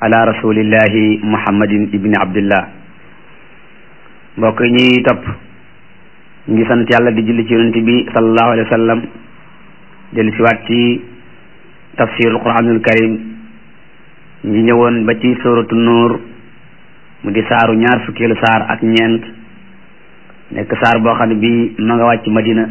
ala rasulillahi muhammadin ibni abdillah mbokk yi ñuy topp ñu ngi sant yàlla di julli ci yonent bi sallallahu alayhi wa sallam dellu siwaat ci tafsirul quranul karim ñi ñëwoon ba ci suratu nuur mu di saaru ñaar fukkeelu saar ak ñeent nekk saar boo xam ne bi ma nga wàcc madina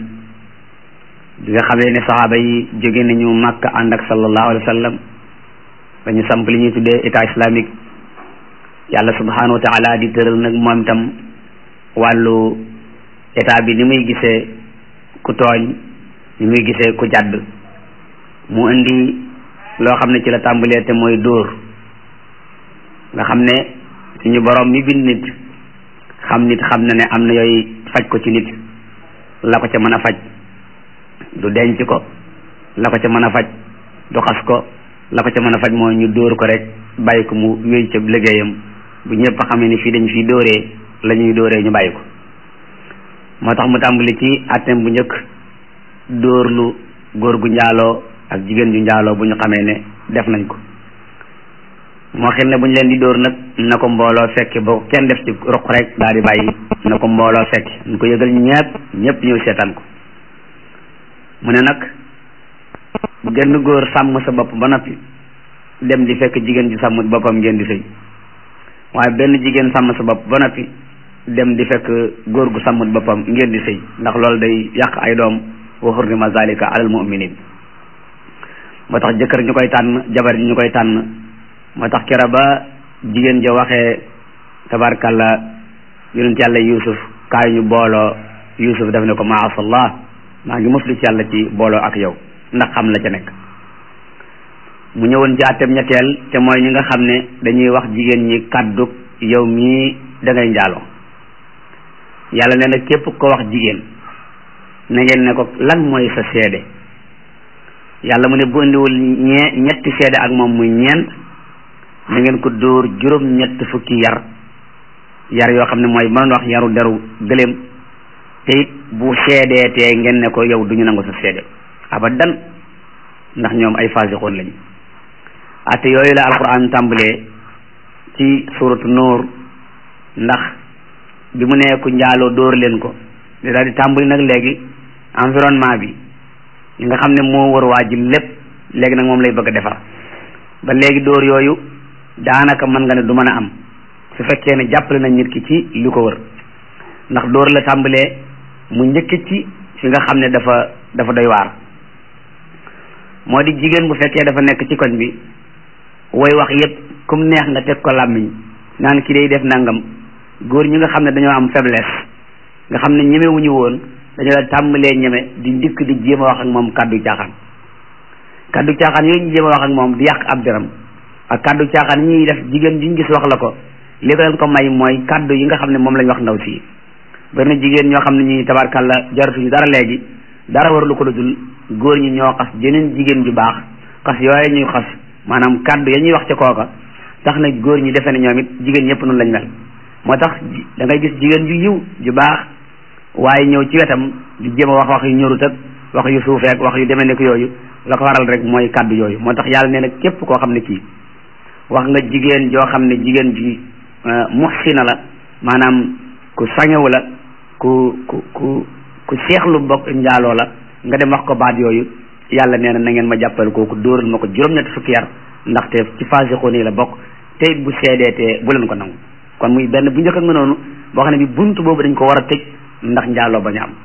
bi nga xamee ne saxaaba yi jóge nañu màkk ànd ak sallallahu alayhi wa sallam dañu samp li ñuy tuddee état islamique yàlla subhanahu wa taala di tëral nag moom itam wàllu état bi ni muy gisee ku tooñ ni muy gisee ku jàdd mu indi loo xam ne ci la tàmbalee te mooy dóor nga xam ne suñu borom mi bind nit xam nit xam na ne am na yooyu faj ko ci nit la ko ca mën a faj du denc ko la ko ca mën a faj du xas ko la ko ca mën a faj mooy ñu dóor ko rek bàyyi ko mu wéy ca liggéeyam bu ñëpp xamee ni fii dañ fii dóoree la ñuy dóoree ñu bàyyi ko moo tax mu tàmbali ci àtteem bu njëkk dóor lu góor gu njaaloo ak jigéen ju njaaloo bu ñu xamee ne def nañ ko moo xel ne bu ñu leen di dóor nag na ko mbooloo fekke boo ko kenn def ci ruq rek daal di bàyyi na ko mbooloo fekke ñu ko yëgal ñëpp ñëpp ñëw seetaan ko mu ne nag bu genn góor sàmm sa bopp ba noppi dem di fekk jigéen ji sàmm boppam ngeen di sëy waaye benn jigéen sàmm sa bopp ba noppi dem di fekk góor gu sàmmut boppam ngeen di sëy ndax loolu day yàq ay doom wa hurrima zalika alal mu'minin moo tax jëkkër ñu koy tànn jabar ji ñu koy tànn moo tax kera ba jigéen ja waxee tabarkalla yonent yàlla yusuf kaay ñu booloo yusuf daf ne ko maasallah maa ngi muslu ci yàlla ci booloo ak yow ndax xam la ca nekk mu ñëwoon ci àtteem ñetteel te mooy ñi nga xam ne dañuy wax jigéen ñi kàddug yow mii da ngay njaaloo yàlla nee na képp ko wax jigéen na ngeen ne ko lan mooy sa seede yàlla mu ne bu indiwul ñee ñetti seede ak moom muy ñeent na ngeen ko dóor juróom ñett fukki yar yar yoo xam ne mooy mënoon wax yaru deru gëléem te it bu seedee tee ngeen ne ko yow duñu nangu sa seede abadan ndax ñoom ay fasixoon lañu ate yooyu la alquran tàmbalee ci suratu nuur ndax bi mu nee ku njaaloo dóor leen ko di daal di tàmbali nag léegi environnement bi li nga xam ne moo war waa ji lépp léegi nag moom lay bëgg a defar ba léegi dóor yooyu daanaka mën nga ne du mën a am su fekkee ne jàppale nañ nit ki ci li ko wër ndax dóor la tàmbalee mu njëkk ci fi nga xam ne dafa dafa doy waar moo di jigéen bu fekkee dafa nekk ci koñ bi woy wax yépp kum neex nga teg ko làmmiñ naan ki day def nangam góor ñi nga xam ne dañoo am faiblesse nga xam ne ñemewuñu woon dañoo la tàmbalee ñeme di ndikk di jéem a wax ak moom kàddu caaxaan kàddu caaxaan yooyu ñu jéem a wax ak moom di yàq ab deram ak kàddu caaxaan yi ñuy def jigéen ji ñu gis wax la ko li ko leen ko may mooy kàddu yi nga xam ne moom lañ wax ndaw si bari na jigéen ñoo xam ne ñi tabarkalla jaratuñu dara léegi dara warulu ko dul góor ñi ñoo xas jeneen jigéen ju baax xas yooye ñuy xas maanaam kàddu ya ñuy wax ca kooka tax na góor ñi defe ne ñoom it jigéen ñëpp noonu lañ mel moo tax da ngay gis jigéen ju yiw ju baax waaye ñëw ci wetam di jéem a wax wax yu ñorut ak wax yu suufeek wax yu demee nekk yooyu la ko waral rek mooy kàddu yooyu moo tax yàlla nee na képp koo xam ne kii wax nga jigéen joo xam ne jigéen ji muxsina la maanaam ku sangewu la ku ku ku ku seexlu bokk njaaloo la nga dem wax ko baat yooyu yàlla nee na na ngeen ma jàppal kooku dóoral ma ko juróom-ñetti fukki yar ndaxte ci fasixoon yi la bokk te it bu seedeetee bu leen ko nangu kon muy benn bu njëkk nga noonu boo xam ne bi bunt boobu dañ ko war a tëj ndax njaaloo bañ a am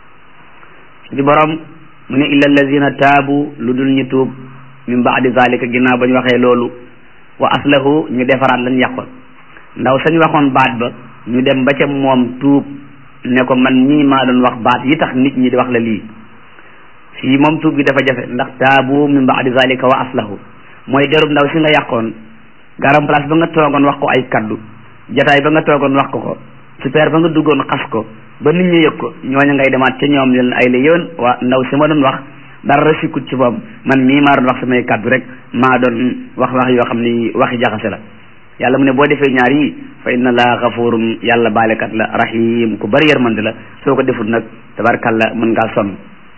di borom mu ne illa allazina taabu lu dul ñu tuub min baadi zalika ginnaaw ba ñu waxee loolu wa aslahu ñu defaraat lañ yàqoon ndaw sañ waxoon baat ba ñu dem ba ca moom tuub ne ko man ñii maa doon wax baat yi tax nit ñi di wax la lii fii moom tuub gi dafa jafe ndax taabu min baadi zalika wa aslahu mooy derub ndaw si nga yàqoon garam place ba nga toogoon wax ko ay kaddu jataay ba nga toogoon wax ko ko super ba nga duggoon xas ko ba nit ñi yëg ko ñooñu ngay demaat ca ñoom leen ay la yéwén waa ndaw si ma doon wax dara sikkut ci moom man mii maa doon wax samay kaddu rek maa doon wax wax yoo xam ni waxi jaxase la yàlla mu ne boo defee ñaar yi fa inna laa xafurum yàlla baalekat la rahim ku bari yërmande la soo ko defut nag tabarkalla mën ngaa sonn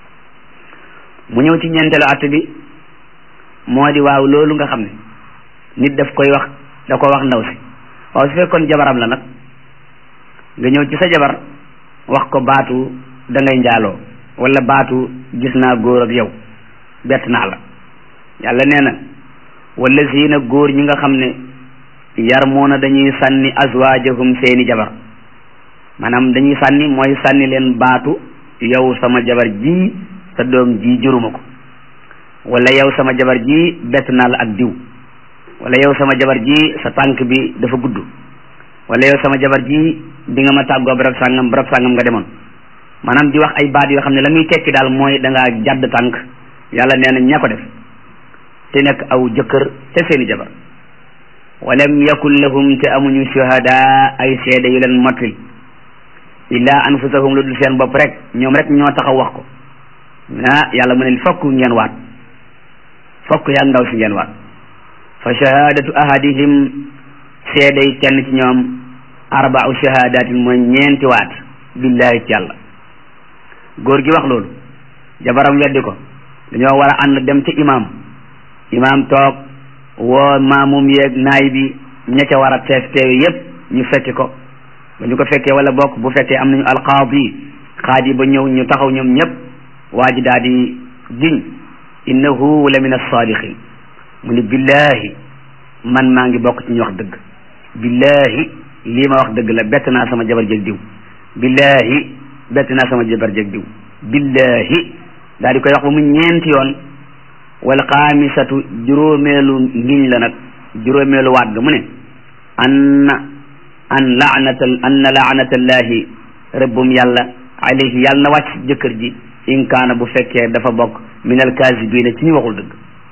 mu ñëw ci ñeenteelu att bi moo di waaw loolu nga xam ne nit daf koy wax da ko wax ndaw si waaw su fekkoon jabaram la nag nga ñëw ci sa jabar wax ko baatu da ngay njaaloo wala baatu gis naa góor ak yow bett naa la yàlla nee na wala siina góor ñi nga xam ne yarmuuna dañuy sànni azwaajahum seeni jabar maanaam dañuy sànni mooy sànni leen baatu yow sama jabar ji sa doom ji juruma ko wala yow sama jabar ji bett naa la ak diw wala yow sama jabar ji sa tànk bi dafa gudd wala yow sama jabar ji bi nga ma tàggoo barab sàngam barab sàngam nga demoon maanaam di wax ay baat yoo xam ne la muy tekki daal mooy da ngaa jàdd tànk yàlla nee na ña ko def te nekk aw jëkkër te seeni jabar walam yakun lahum te amuñu shuhada ay seede yu leen mottali illa anfusahum lu dul seen bopp rek ñoom rek ñoo taxaw wax ko ah yàlla mu ne fokk ngeen waat fokk yaa ndaw si ngeen waat fa shahadatu ahadihim seeday kenn ci ñoom arba'u shahadatin mooy ñeenti waat billahi ci yàlla góor gi wax loolu jabaram weddi ko dañoo war a ànd dem ci imam imam toog woo maamum yeeg naay bi ña ca war a teef teewe yépp ñu fekki ko ba ñu ko fekkee wala bokk bu fekkee am nañu alqaadi xaadi ba ñëw ñu taxaw ñoom ñëpp waa ji daal di giñ innahu la min alsaadiqin mu ni billahi man maa ngi bokk ci ñu wax dëgg billahi lii ma wax dëgg la bett naa sama jabar jeg diw billahi bett naa sama jabar jeg diw billahi daal di koy wax ba mu ñeenti yoon wal xaamisatu juróomeelu ngiñ la nag juróomeelu waat ga mu ne an an laanata anna laanatallahi rëbbum yàlla alayhi yàlla na wàcc jëkkër ji in kaana bu fekkee dafa bokk min alkaasibiina ci ñu waxul dëgg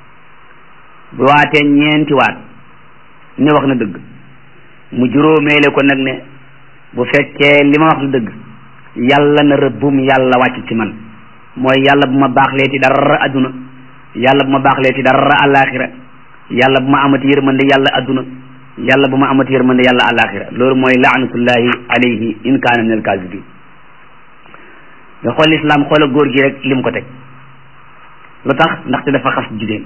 bu waatee ñeenti waat ne wax na dëgg mu juróomeele ko nag ne bu fekkee li ma wax na dëgg yàlla na rëbbum yàlla wàcc ci man mooy yàlla bu ma baaxlee ci dara adduna yàlla bu ma baaxlee ci dara alaxira yàlla bu ma amati yërmande yàlla adduna yàlla bu ma amati yërmande yàlla alaxira loolu mooy laanatullahi alayhi in kaana min alkaasibin nga xool islam xoola góor gi rek lim ko teg lu tax ndaxte dafa xas jigéen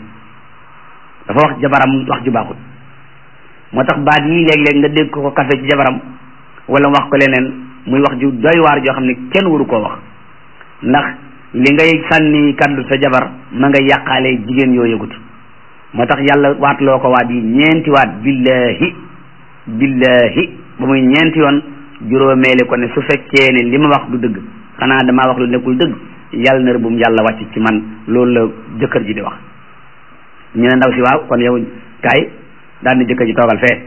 dafa wax jabaram wax ju baaxut moo tax baat yi léeg-léeg nga dégg ko kafe ci jabaram wala wax ko leneen muy wax ju doy waar joo xam ne kenn waru koo wax ndax li ngay sànni kaddu sa jabar ma nga yàqaale jigéen yoo yëgut moo tax yàlla waat loo ko waat yi ñeenti waat billahi billahi ba muy ñeenti yoon juróomeele ko ne su fekkee ne li ma wax du dëgg xanaa damaa wax lu nekkul dëgg yàlla na rëbbum yàlla wàcc ci man loolu la jëkkër ji di wax ñu ne ndaw si waaw kon yow kaay daal di jëkkër ji toogal fee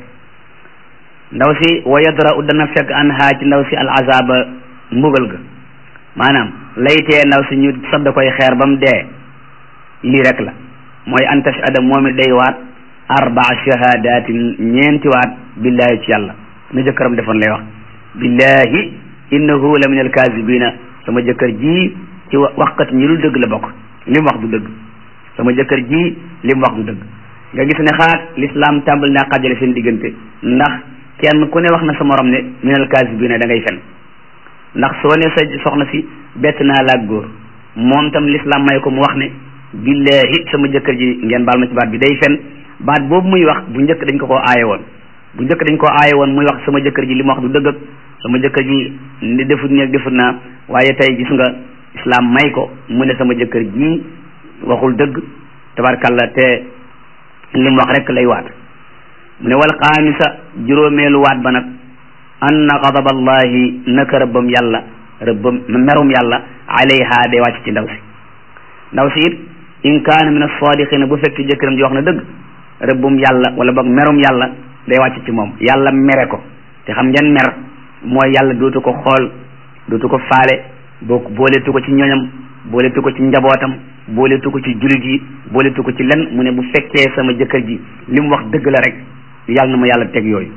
ndaw si wa yadra'u dana fekk an haa ci ndaw si al azaba mbugal ga maanaam laytee ndaw si ñu sodd koy xeer ba mu dee lii rek la mooy an tashhada moom it day waat arbaa shahadatin ñeenti waat billahi ci yàlla na jëkkëram defoon lay wax billahi innahu la min alkazibina sama jëkkër ji ci waxkat ñi dul dëgg la bokk li mu wax du dëgg sama jëkkër ji li mu wax du dëgg nga gis ne xaat l'islam tàmbali naa xajale seen diggante ndax kenn ku ne wax na sa morom ne min alkazibina da ngay fen ndax soo ne sa soxna si bett naa laag góor moom tam l'islam may ko mu wax ne billahi sama jëkkër ji ngeen baal ma ci baat bi day fen baat boobu muy wax bu njëkk dañ ko koo aaye woon bu njëkk dañ koo aaye woon muy wax sama jëkkër ji li mu wax du dëgg ak sama jëkkër ji ni defut nii ak defut naa waaye tey gis nga islam may ko mu ne sama jëkkër ji waxul dëgg tabarkalla te li mu wax rek lay waat mu ne wal xaamisa juróomeelu waat ba nag anna gadaba allahi naka rëbbam yàlla rëbbam merum yàlla alayha day wàcc ci ndaw si ndaw si it in kaana min as-sadiqina bu fekk jëkkëram ji wax na dëgg rëbbum yàlla wala boog merum yàlla day wàcc ci moom yàlla mere ko te xam ngeen mer mooy yàlla dootu ko xool dootu ko faale boo booletu ko ci ñoñam booletu ko ci njabootam booletu ko ci jullit yi booletu ko ci len mu ne bu fekkee sama jëkkër ji li mu wax dëgg la rek yàlla na ma yàlla teg yooyu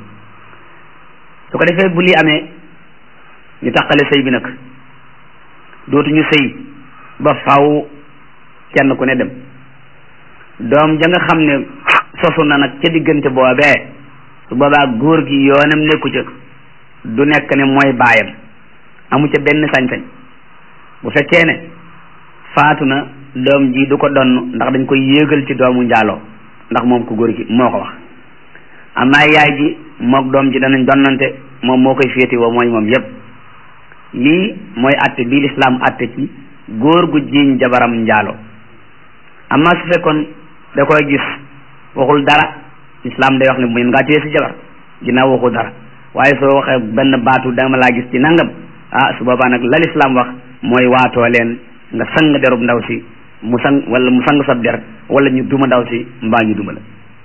su ko defee bu lii amee ñu taqale sëy bi nag dootuñu sëy ba faw kenn ku ne dem doom ja nga xam ne sosu na nag ca diggante boobee su boobaa góor gi yoonam nekku ca du nekk ne mooy baayam amu ca benn sañ-sañ bu fekkee ne faatu na doom ji du ko donn ndax dañ koy yéegal ci doomu njaaloo ndax moom ko góor gi moo ko wax amaa yaay ji moog doom ji danañ donnante moom moo koy féeti woo mooy moom yépp lii mooy atte bii lislaam atte ci góor gu jiiñ jabaram njaalo amaa su fekkoon da koy gis waxul dara lislaam day wax ne mën ngaa téye si jabar ginnaaw waxul dara waaye soo waxee benn baatu dama laa gis ci nangam ah su boobaa nag la lislaam wax mooy waatoo leen nga sang derub ndaw si mu sang wala mu sang sab der wala ñu duma ndaw si mbaa ñu duma la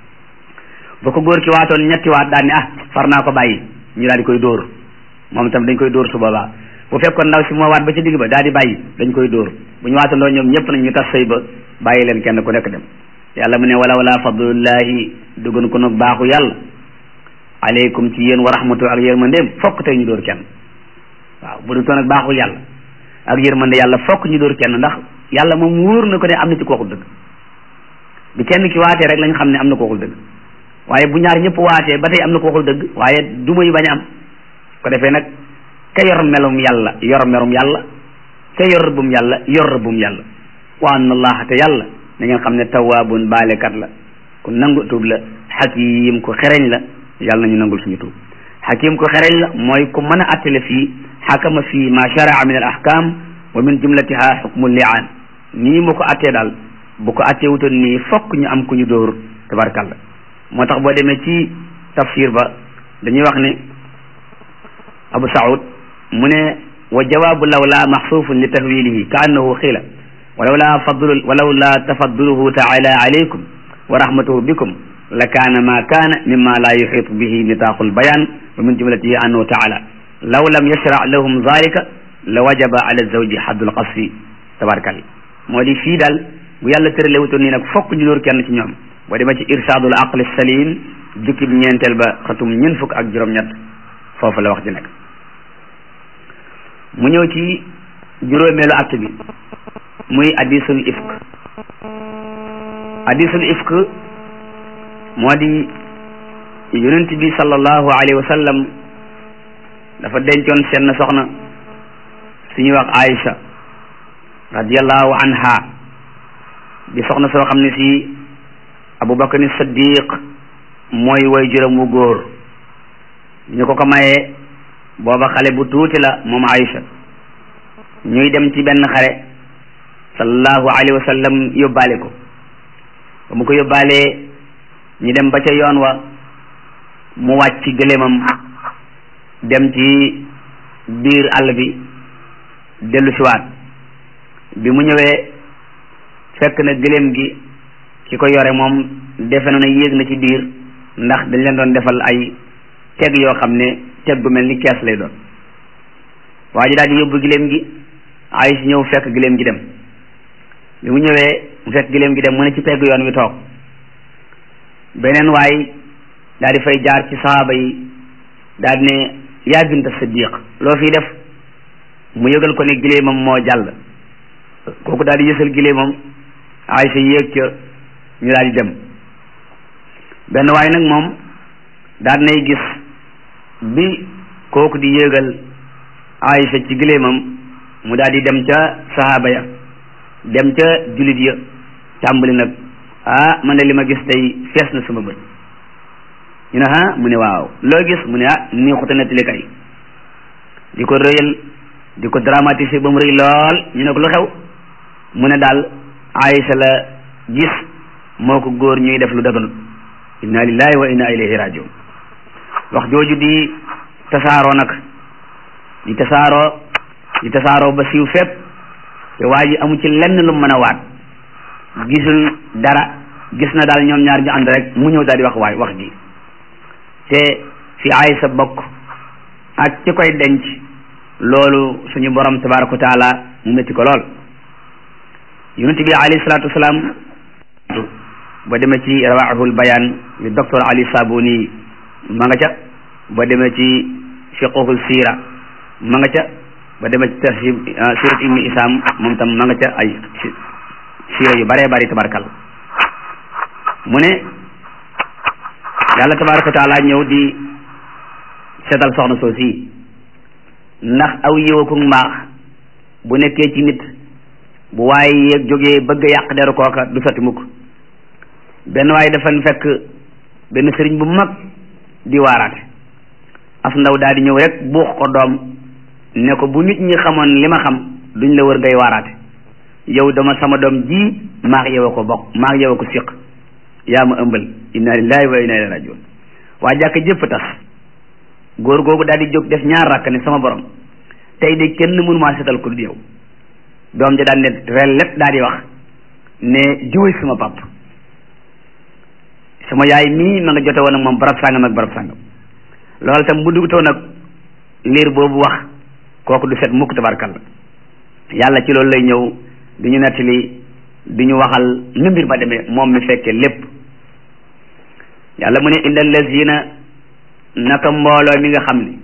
ba ko góor ki waatoon ñetti waat daal ni ah far naa ko bàyyi ñu daal di koy dóor moom itam dañ koy dóor su boobaa bu fekkoon ndaw si moo waat ba ci digg ba daal di bàyyi dañ koy dóor bu ñu waatandoo ñoom ñëpp nag ñu tas sëy ba bàyyi leen kenn ku nekk dem yàlla mu ne wala wala fadlullahi duggan ko nag baaxu yàlla aleykum ci yéen wa rahmatu ak yërmandeem fokk tey ñu dóor kenn waaw bu du toon ak baaxu yàlla ak yërmande yàlla fokk ñu dóor kenn ndax yàlla moom wóor na ko ne am na ci kooku dëgg bi kenn ki waatee rek lañ xam ne am na kooku dëgg waaye bu ñaar ñëpp waatee ba tey am na ko waxul dëgg waaye duma yu bañ am ko defee nag ka yor melum yàlla yor merum yàlla ka yor rëbbum yàlla yor rëbbum yàlla wa anna allaha te yàlla na ngeen xam ne tawaabun baalekat la ku nangu tuub la xakim ku xereñ la yàlla nañu nangul suñu tuub xakim ku xereñ la mooy ku mën a attale fii xakama fii ma sharaa min al ahkam wa min jumlatiha xukmu liaan nii mu ko attee daal bu ko attee wutoon nii fokk ñu am ku ñu dóor tabarkàlla moo tax boo demee ci tafsir ba dañuy wax ne abu saud mu ne wa jawaabu lawla maxsuufun li tahwilihi ka annahu xiila walawla fadlu walawla tafadduluhu taala alaykum wa rahmatuhu bikum la kaana ma kaana mimma la yuxiitu bihi nitaaqu lbayan wa min jumlatihi annahu taala law lam yashra lahum zalika la wajaba ala zawji haddul qasfi tabarakalla moo di fii daal bu yàlla tërale wutoon nii nag fokk ñu dóor kenn ci ñoom boo demee ci irsaadul aqli salim jukkib ñeenteel ba xatum ñeent fukk ak juróom-ñett foofu la wax ji nekk mu ñëw ci juróomeelu att bi muy hadisul ifk hadisul ifk moo di yonent bi sallallahu alayhi wa sallam dafa dencoon seen soxna suñuy wax Aïcha radiallahu anha di soxna soo xam ne si abubakar ni siddiq mooy way juróom wu góor ñu ko ko mayee booba xale bu tuuti la moom Aïcha ñuy dem ci benn xare sallallahu alayhi wa sallam yóbbaale ko ba mu ko yóbbaalee ñu dem ba ca yoon wa mu wàcc ci gëléemam dem ci biir àll bi dellu siwaat bi mu ñëwee fekk na gëléem gi ki ko yore moom defe na ne yéeg na ci biir ndax dañ leen doon defal ay teg yoo xam ne teg gu mel ni kees lay doon waa ji daal di yóbbu giléem gi ay si ñëw fekk giléem gi dem bi mu ñëwee mu fekk giléem gi dem mu ne ci pegg yoon wi toog beneen waay daal di fay jaar ci sahaaba yi daal di ne yaa binta siddiq loo fii def mu yëgal ko ne giléemam moo jàll kooku daal di yësal giléemam ay sa yéeg ca ñu daal di dem benn waay nag moom daal nay gis bi kooku di yéegal Aïcha ci giléemam mu daal di dem ca sahaaba ya dem ca julit ya tàmbali nag ah man de li ma gis tey fees na sama bët ñu ne ah mu ne waaw loo gis mu ne ah nii xuta nettali kay di ko rëyal di ko dramatiser ba mu rëy lool ñu ne ko lu xew mu ne daal Aïcha la gis moo ko góor ñuy def lu daganut inna lillahi wa inna ilayhi rajiun wax jooju di tasaaroo nag di tasaaroo di tasaaroo ba siiw fépp te waa ji amu ci lenn lu mën a waat gisul dara gis na daal ñoom ñaar ñu ànd rek mu ñëw daal di wax waay wax ji te fi Aysa bokk ak ci koy denc loolu suñu borom tabaraka wa taala mu métti ko lool yonent bi alayhi salaatu wasalaam ba demee ci rawaahul bayaan li docteur Ali Sabuni ma nga ca ba demee ci fiqhul siira ma nga ca ba demee ci tahsib sirat ibni isam moom tam ma nga ca ay siira yu bëree bëri tabarakal mu ne yàlla tabaraka wa taala ñëw di seetal soxna soo si ndax aw yiwaku mbaax bu nekkee ci nit bu waaye yéeg jógee bëgg a yàq deru kooka du sotti mukk benn waaye dafa fekk benn sëriñ bu mag di waaraate af ndaw daal di ñëw rek buux ko doom ne ko bu nit ñi xamoon li ma xam duñ la wër ngay waaraate yow dama sama doom ji maag yow a ko bokk maag yow a ko siq yaa ma ëmbal inna lillahi wa inna ilayhi rajiun waa jàkk jëpp tas góor googu daal di jóg def ñaar rakk ne sama borom tey de kenn mënu maa setal ko du yow doom ja daal ne rel lépp daal di wax ne jiwéy sama pap sama yaay mii ma nga jote woon ak moom barab sàngam ak barab sàngam loolu tam bu dugutoo nag liir boobu wax kooku du set mukk tabarkalla yàlla ci loolu lay ñëw du ñu nettali du ñu waxal nu mbir ba demee moom mi fekkee lépp yàlla mu ne illa allazina naka mbooloo mi nga xam ne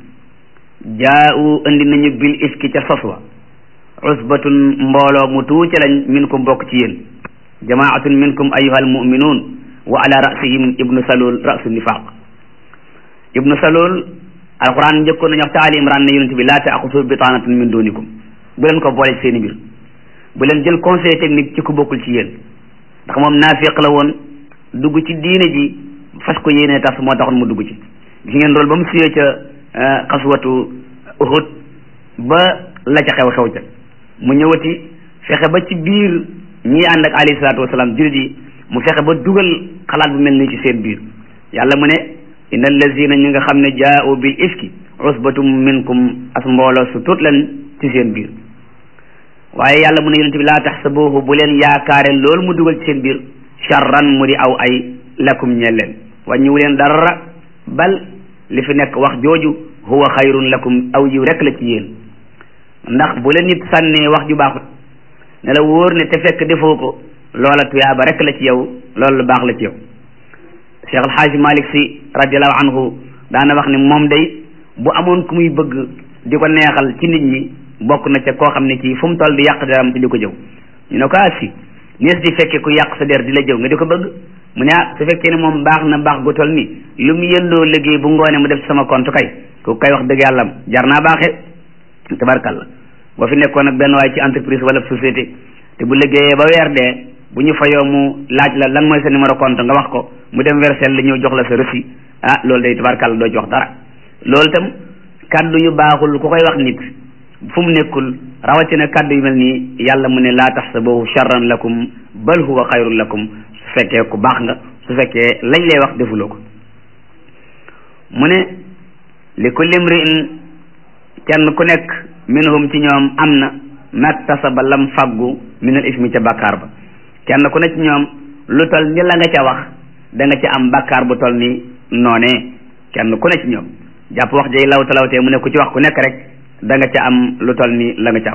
jaa'u indi nañu bil iski ca sos wa usbatun mbooloo mu tuuti lañ minkum bokk ci yéen jamaatun minkum ayyuhal mu'minun wa ala rasihim ibnu salul rasu nifaq ibnu salul alquran njëkkoon nañu wax ta ali imran ne yonent bi laa taaxusu bitaanatan min dunikum bu leen ko boole ci seeni mbir bu leen jël conseil technique ci ku bokkul ci yéen ndax moom naafiq la woon dugg ci diine ji fas ko yéene tas moo taxoon mu dugg ci gis ngeen loolu ba mu suyee ca xaswatu uhud ba la ca xew xew ca mu ñëwati fexe ba ci biir ñii ànd ak alayhi salaatu wasalaam jullit yi mu fexe ba dugal xalaat bu mel nii ci seen biir yàlla mu ne inna allazina ñi nga xam ne jaa'u bil ifki usbatum minkum as mbooloo su tuut leen ci seen biir waaye yàlla mu ne yonente bi laa taxsabuhu bu leen yaakaare loolu mu dugal ci seen biir charran mu di aw ay lakum ñeel leen wàññiwu leen dara bal li fi nekk wax jooju huwa xayrun lakum aw yiw rek la ci yéen ndax bu leen nit sànnee wax ju baaxut ne la wóor ne te fekk defoo ko loola tuyaaba rek la ci yow loolu lu baax la ci yow Cheikh Alxaaji Malik Si radiallahu anhu daana wax ne moom day bu amoon ku muy bëgg di ko neexal ci nit ñi bokk na ca koo xam ne kii fu mu toll di yàq deram ci di ko jëw ñu ne ko ah si nees di fekkee ku yàq sa der di la jëw nga di ko bëgg mu ne ah su fekkee ne moom baax na baax gu toll nii lu mu yëndoo liggéey bu ngoone mu def ci sama compte kay ku kay wax dëgg yàlla jar naa baaxee tabarkalla boo fi nekkoon ak benn waay ci entreprise wala société te bu liggéeyee ba weer dee bu ñu fayoo mu laaj la lan mooy sa numéro compte nga wax ko mu dem versel la ñëw jox la sa reçu ah loolu day tabarkalla doo ci wax dara loolu itam kaddu yu baaxul ku koy wax nit fu mu nekkul rawatina kaddu yu mel nii yàlla mu ne laa taxsabuhu charran lakum bal huwa xayrun lakum su fekkee ku baax nga su fekkee lañ lay wax defuloo ko mu ne li kulli imri'in kenn ku nekk minhum ci ñoom am na maktasaba lam faggu min al ismi ca bàkkaar ba kenn ku ne ci ñoom lu tol ni la nga ca wax da nga ca am bàkkaar bu tol ni noonee kenn ku ne ci ñoom jàpp wax jay lawta lawtee mu ne ku ci wax ku nekk rek da nga ca am lu tol ni la nga ca am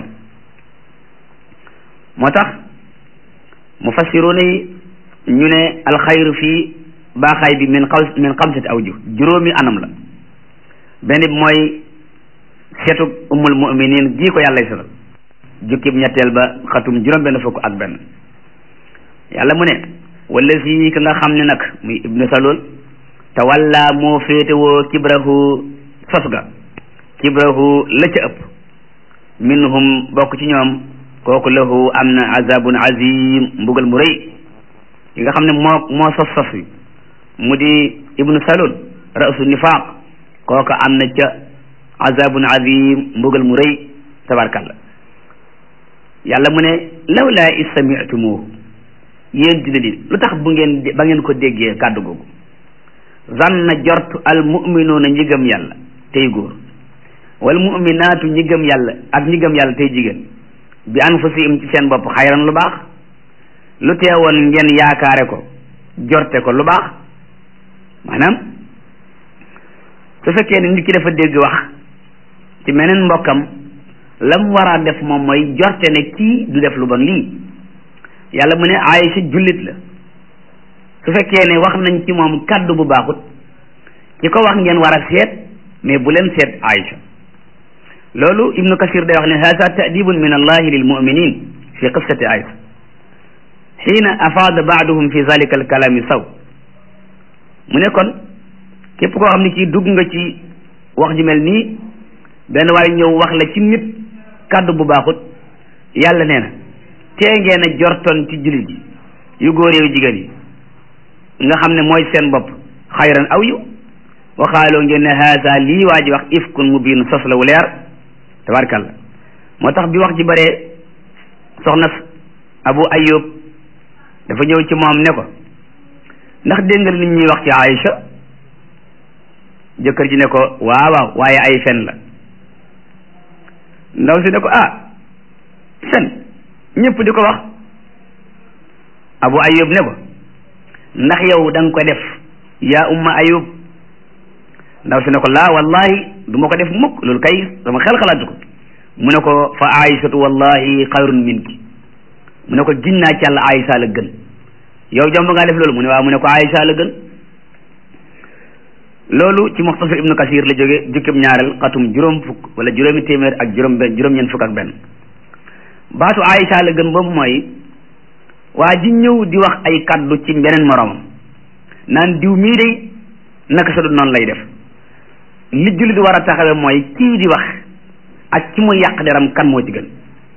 moo tax mufassiruna yi ñu ne alxayru fii baaxaay bi min xaw min xamsati awju juróomi anam la benn bi mooy seetu umul muminin gii ko yàlla setal jukkib ñetteel ba xatum juróom benn fukk ak benn yàlla mu ne wala si ka nga xam ne nag muy ibnu salul te walla moo féetewoo kibrahu sos ga kibrahu la ca ëpp minhum bokk ci ñoom kooku lahu am na azabun azim mbugal mu rëy ki nga xam ne moo moo sos sos wi mu di ibnu salul rasu nifaq kooku am na ca azabun azim mbugal mu rëy tabarkalla yàlla mu ne lawlaa is sami'tumuhu yéen dina di lu tax bu ngeen ba ngeen ko déggee kàddu googu zanna jort al muminuuna ñi gëm yàlla tey góor wal muminaatu ñi gëm yàlla ak ñi gëm yàlla tey jigéen bi anfusihim ci seen bopp xayran lu baax lu teewoon ngeen yaakaare ko jorte ko lu baax maanaam su fekkee ne nit ki dafa dégg wax ci meneen mbokkam lam war a def moom mooy jorte ne kii du def lu bon lii yàlla mu ne Aïcha jullit la su fekkee ne wax nañ ci moom kaddu bu baaxut ki ko wax ngeen war a seet mais bu leen seet Aïcha loolu ibnu kasir day wax ne hada ta'dibun min allahi lil muminin fi qissati Aïcha xiina afaada baaduhum fi zalika al kalami saw mu ne kon képp koo xam ne kii dugg nga ci wax ji mel nii benn waaye ñëw wax la ci nit kaddu bu baaxut yàlla nee na tee ngeen a jortoon ci jullit yi yu góor yu jigéen yi nga xam ne mooy seen bopp xayran aw yu waxaaloo ngeen ne haasa lii waa ji wax ifkun mubiin sos la wu leer tabarkalla moo tax bi wax ji bëree soxna abu ayub dafa ñëw ci moom ne ko ndax dégg nga nit ñuy wax ci Aïcha jëkkër ji ne ko waaw waaw waaye ay fen la ndaw si ne ko ah fen ñëpp di ko wax abu ayub ne ko ndax yow da nga ko def yaa umma ayub ndaw si ne ko laa wallahi du ma ko def mukk loolu kay sama xel xalaatu ko mu ne ko fa aïsatu wallahi xayrun minki mu ne ko giñ naa ci yàlla aïsa la gën yow jomb ngaa def loolu mu ne waaw mu ne ko aïsa la gën loolu ci muxtasar ibnu kasir la jóge jukkib ñaareel xatum juróom fukk wala juróomi téeméer ak juróom benn juróom-ñeent fukk ak benn baatu aïsa la gën boobu mooy waa ji ñëw di wax ay kaddu ci beneen moroomam naan diw mii day naka sa du noonu lay def li jullit war a taxawe mooy kii di wax ak ci muy yàq deram kan moo ci gën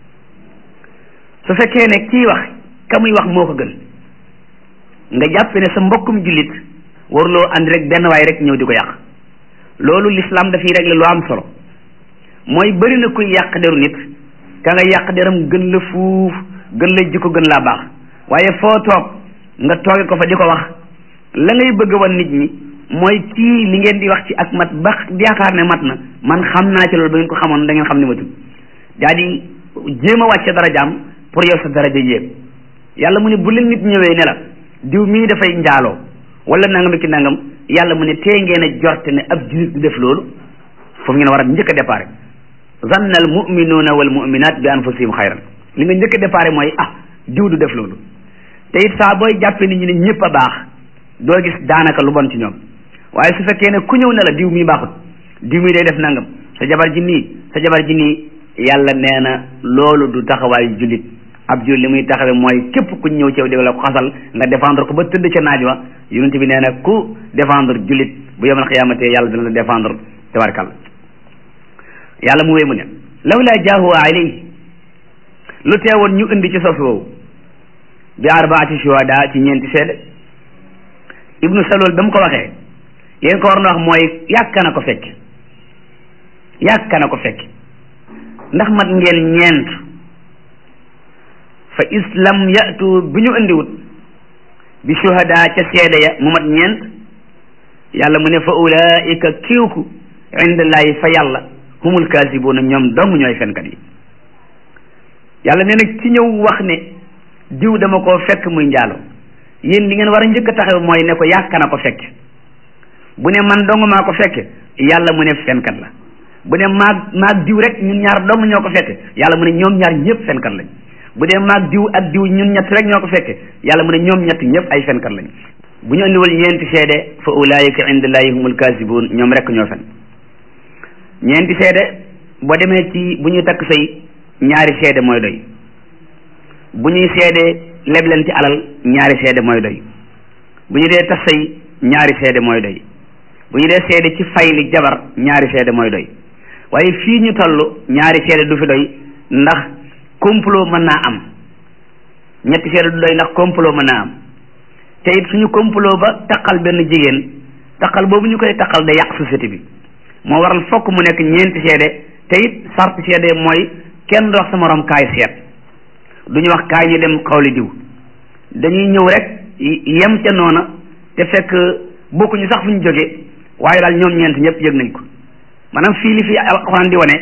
su fekkee ne kii wax ka muy wax moo ko gën nga jàpp ne sa mbokkum jullit waruloo andi rek benn waay rek ñëw di ko yàq loolu l'islam dafiy régler lu am solo mooy bëri na kuy yàq deru nit ka nga yàq deram gën la fuuf gën la jikko gën laa baax waaye foo toog nga tooge ko fa di ko wax la ngay bëgg wan nit ñi mooy kii li ngeen di wax ci ak mat ba yaakaar ne mat na man xam naa ci loolu ba ngeen ko xamoon da ngeen xam ne matul daa di jéem a wàcce darajaam pour yow sa daraja yéeg yàlla mu ne bu leen nit ñëwee ne la diw mii dafay njaaloo wala nangam ki nangam yàlla mu ne tee ngeen a jorte ne ab julit du def loolu foofu ngeen war a njëkk a déparé zanna al muminuuna wal muminat bi anfusihim xayran li nga njëkk a déparé mooy ah diw du def loolu te it saa booy jàppee nit ñi ne ñëpp a baax doo gis daanaka lu bon ci ñoom waaye su fekkee ne ku ñëw ne la diw mii baaxut diw mii day def nangam sa jabar ji nii sa jabar ji nii yàlla nee na loolu du taxawaayu jullit ab jullit li muy taxawee mooy képp ku ñëw ci yow di la ko xasal nga défendre ko ba tëdd ca naaj wa yonent bi nee na ku défendre jullit bu yomal xiyamatee yàlla dina la défendre tabarkal yàlla mu wéy mu ne lawla jaahu alayhi lu teewoon ñu indi ci sos woowu bi arbaati shuhada ci ñeenti seede ibnu salol ba mu ko waxee yéen ko war na wax mooy yàkka na ko fekk yàkka na ko fekk ndax mat ngeen ñeent fa islam yatu bu ñu indiwut bi shuhada ca seede ya mu mat ñeent yàlla mu ne fa ulaika kiiwku indallahi fa yàlla humul kaasibuuna ñoom dong ñooy fenkat yi yàlla nee na ci ñëw wax ne diw dama koo fekk muy njaalo yéen li ngeen war a njëkk a taxaw mooy ne ko yàkka na ko fekk bu ne man dong maa ko fekk yàlla mu ne fenkat la bu ne maag maag diw rek ñun ñaar dong ñoo ko fekk yàlla mu ne ñoom ñaar ñëpp fenkat lañ bu dee maag diw ak diw ñun ñett rek ñoo ko fekke yàlla mu ne ñoom ñett ñëpp ay fenkat lañ bu ñu andiwul ñeenti seede fa ulaayika indallahi humul kaasibuun ñoom rek ñoo fen ñeenti seede boo demee ci bu ñuy takk sëy ñaari seede mooy doy bu ñuy seede lebleen ci alal ñaari seede mooy doy bu ñu dee tas sëy ñaari seede mooy doy bu ñu dee seede ci fayli jabar ñaari seede mooy doy waaye fii ñu toll ñaari seede du fi doy ndax complot mën naa am ñetti seede du doy ndax complot mën naa am te it suñu complot ba taqal benn jigéen taqal boobu ñu koy taqal da yàq société bi moo waral fokk mu nekk ñeenti seede te it sart seede mooy kenn du wax sa morom kaay seet du ñu wax kaay ñu dem xawli diw dañuy ñëw rek yem ca noona te fekk bokkuñu sax fu ñu jógee waaye daal ñoom ñeent ñëpp yëg nañ ko maanaam fii li fi alxuraan di wane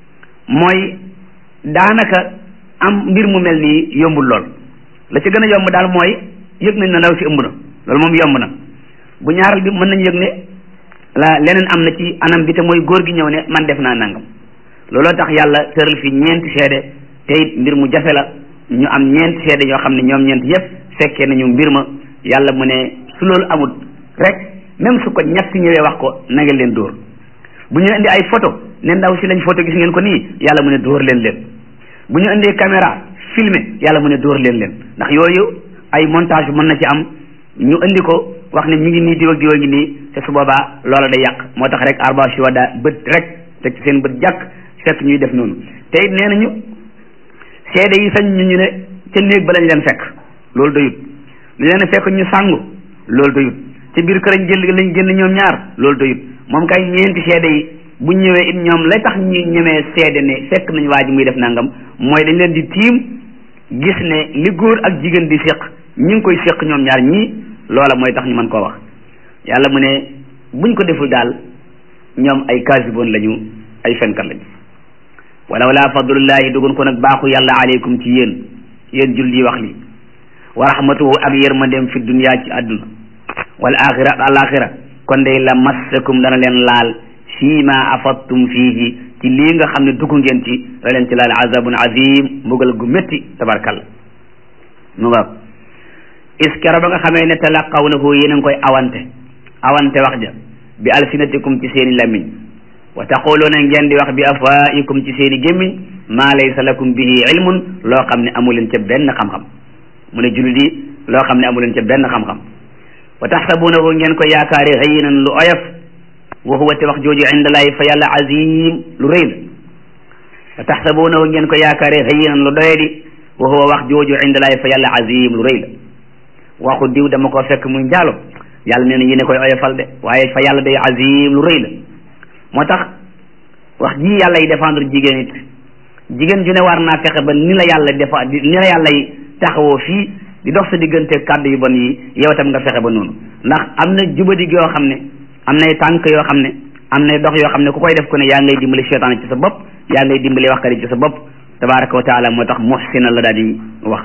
mooy daanaka am mbir mu mel nii yombul lool la ci gën a yomb daal mooy yëg nañ na ndaw si ëmb na loolu moom yomb na bu ñaaral bi mën nañu yëg ne la leneen am na ci anam bi te mooy góor gi ñëw ne man def naa nangam looloo tax yàlla tëral fi ñeenti seede te it mbir mu jafe la ñu am ñeenti seede ñoo xam ne ñoom ñeent yëpp fekkee nañu mbir ma yàlla mu ne su loolu amul rek même su ko ñett ñëwee wax ko na ngeen leen dóor bu ñu indi ay photo ne ndaw si lañ photo gis ngeen ko nii yàlla mu ne dóor leen leen bu ñu indee caméra filmé yàlla mu ne dóor leen leen ndax yooyu ay montage mën na ci am ñu indi ko wax ne mi ngi nii diw ak diw a ngi nii te su boobaa loola day yàq moo tax rek arba shuhada bët rek teg ci seen bët jàkk fekk ñuy def noonu te it nee nañu seede yi sañ ñu ñu ne ca néeg ba lañ leen fekk loolu doyut lu leen fekk ñu sàngu loolu doyut ci biir kërañ jël lañ génn ñoom ñaar loolu doyut moom kay ñeenti seede yi bu ñëwee it ñoom lay tax ñu ñemee seede ne fekk nañ waa ji muy def nangam mooy dañ leen di tiim gis ne li góor ak jigéen di séq ñi ngi koy séq ñoom ñaar ñii loola mooy tax ñu mën koo wax yàlla mu ne buñ ko deful daal ñoom ay kaasiboon lañu ay fenkat lañu walaw laa fadlullahi dugun ko nag baaxu yàlla aleykum ci yéen yéen jul yi wax li wa rahmatuhu ak yërmandeem fi dunya ci àdduna wal axira ak alaxira kon day la massakum dana leen laal fii ma afattum fiihi ci lii nga xam ne dugg ngeen ci la leen ci laal azabun azim mbugal gu métti tabarkalla mu nga iskero ba nga xamee ne talaqawnahu yéen a ngi koy awante awante wax ja bi alsinatikum ci seeni lamiñ wa taquluuna ngeen di wax bi afwaikum ci seeni gémmiñ maa laysa lakum bihi ilmun loo xam ne amu leen ca benn xam-xam mu ne jullit yi loo xam ne amu leen ca benn xam-xam wa taxsabunahu ngeen ko yaakaare hayyinan lu oyof wa huwa te wax jooju indallaahi fa yàlla azim lu rëy la wa taxsabunahu ngeen ko yaakaare hayyinan lu doyadi wa huwa wax jooju indallaahi fa yàlla azim lu rëy la waxu diw dama ko fekk muy njaalo yàlla nee na yéen a koy oyofal de waaye fa yàlla day azim lu rëy la moo tax wax ji yàlla yi défendre jigéen it jigéen ju ne war naa fexe ba ni la yàlla defa ni la yàlla yi taxawoo fii di dox sa diggante kàddu yu bon yi yow tam nga fexe ba noonu ndax am na jubadi yoo xam ne am nay tànk yoo xam ne am nay dox yoo xam ne ku koy def ku ne yaa ngay dimbali seytaan ci sa bopp yaa ngay dimbali waxkat yi ci sa bopp tabaraka wa taala moo tax muhsina la daal di wax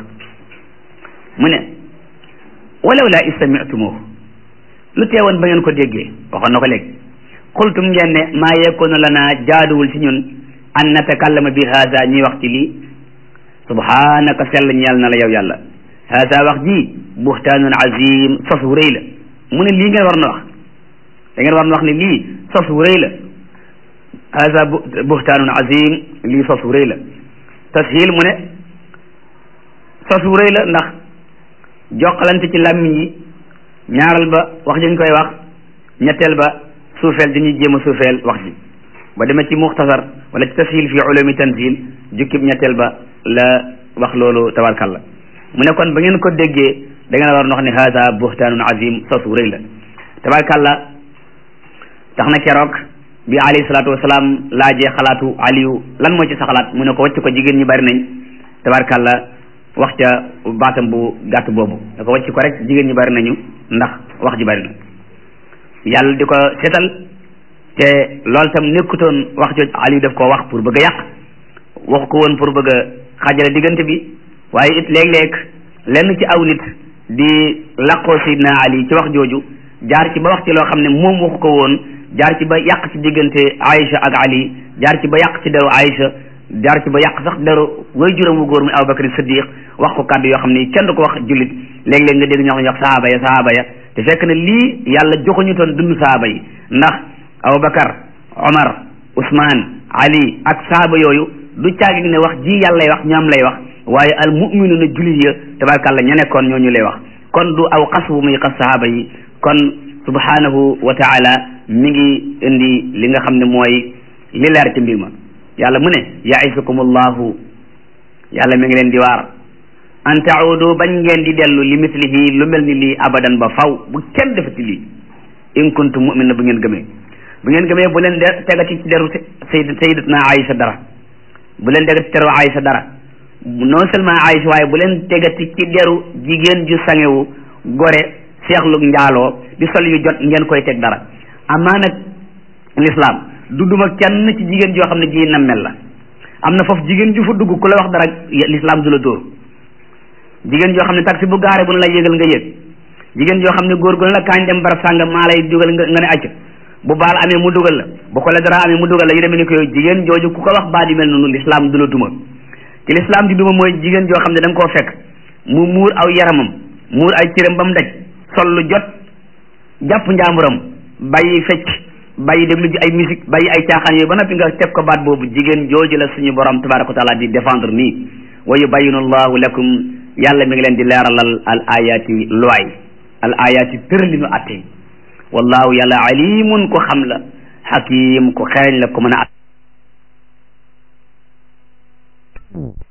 mu ne walaw laa istami'tumuhu lu teewoon ba ngeen ko déggee waxoon na ko léegi qultum ngeen ne maa yakunu lana jaaduwul ci ñun an natakallama bi haada ñuy wax ci lii subhanaka sell ñeel na la yow yàlla haada wax ji buhtaanun azim sos wu rëy la mu ne lii ngeen war na wax da ngeen war na wax ne lii sos wu rëy la haada buhtaanun azim lii sos wu rëy la tashil mu ne sos wu rëy la ndax jokkalante ci làmmiñ yi ñaaral ba wax dañ koy wax ñetteel ba suufeel dañuy jéem a suufeel wax ji ba demee ci muxtasar wala ci tashil fi ulumi tanzil jukkib ñetteel ba la wax loolu tabarkalla mu ne kon ba ngeen ko déggee da ngeen war wax ne hada buhtaanun azim sos wu rëy la tabarkalla tax na keroog bi alayhi salaatu wasalaam laajee xalaatu aliyu lan moo ci sa xalaat mu ne ko wàcc ko jigéen ñi bari nañ tabarkalla wax ca baatam bu gàtt boobu da ko wàcc ko rek jigéen ñi bari nañu ndax wax ji bari na yàlla di ko seetal te loolu tam nekkutoon wax jooj aliyu daf koo wax pour bëgg a yàq waxu ko woon pour bëgg a xaajale diggante bi waaye it léeg-léeg lenn ci aw nit di laqoo sidna ali ci wax jooju jaar ci ba wax ci loo xam ne moom waxu ko woon jaar ci ba yàq ci diggante Aïcha ak Ali jaar ci ba yàq ci deru Aïcha jaar ci ba yàq sax deru way juróom wu góor muy Abubakar Siddiq wax ko kàddu yoo xam ne kenn du ko wax jullit léeg-léeg nga dégg ñoo xam ne wax sahaaba ya sahaaba ya te fekk na lii yàlla joxuñu toon dund sahaaba yi ndax Abubakar Omar Ousmane Ali ak sahaaba yooyu du caagi ne wax ji yàlla lay wax ñoom lay wax waaye al mu'minuna jullit ya tabarkàlla ña nekkoon ñooñu lay wax kon du aw xas bu muy xas sahaaba yi kon subhanahu wa taala mi ngi indi li nga xam ne mooy li leer ci mbir ma yàlla mu ne yaisukumullahu yàlla mi ngi leen di waar an taudu bañ ngeen di dellu li mislihi lu mel ni lii abadan ba faw bu kenn defati lii in kuntum mu'mina bu ngeen gëmee bu ngeen gëmee bu leen de tegati ci deru sayd sayyidatuna Aïcha dara bu leen tegati ci deru Aïcha dara non seulement Aïcha waaye bu leen tegati ci deru jigéen ju sangewu gore seexlu njaaloo di sol yu jot ngeen koy teg dara amaa nag l'islam du duma kenn ci jigéen joo xam ne ji nammel la am na foofu jigéen ju fa dugg ku la wax dara l'islam du la dóor jigéen joo xam ne taxi bu gaare bu na la yégal nga yéeg jigéen joo xam ne góor gu ne la kaañ dem barab sàngam maa lay dugal nga nga ne acc bu baal amee mu dugal la bu ko la dara amee mu dugal la yu demee ni ko yooyu jigéen jooju ku ko wax baat yu mel noonu l'islam du la duma ci l'islam di duma mooy jigéen joo xam ne da nga koo fekk mu muur aw yaramam muur ay cëram ba mu daj sol lu jot jàpp njaamuram bàyyi fecc bàyyi déglu ji ay musique bàyyi ay caaxaan yooyu ba noppi nga teg ko baat boobu jigéen jooju la suñu borom tabaraka wa taala di défendre nii wa yubayinu allahu lakum yàlla mi ngi leen di leeralal al ayati looy al ayati tërlinu atte wallahu yàlla alimun ko xam la hakim ko xereñ la ko mën a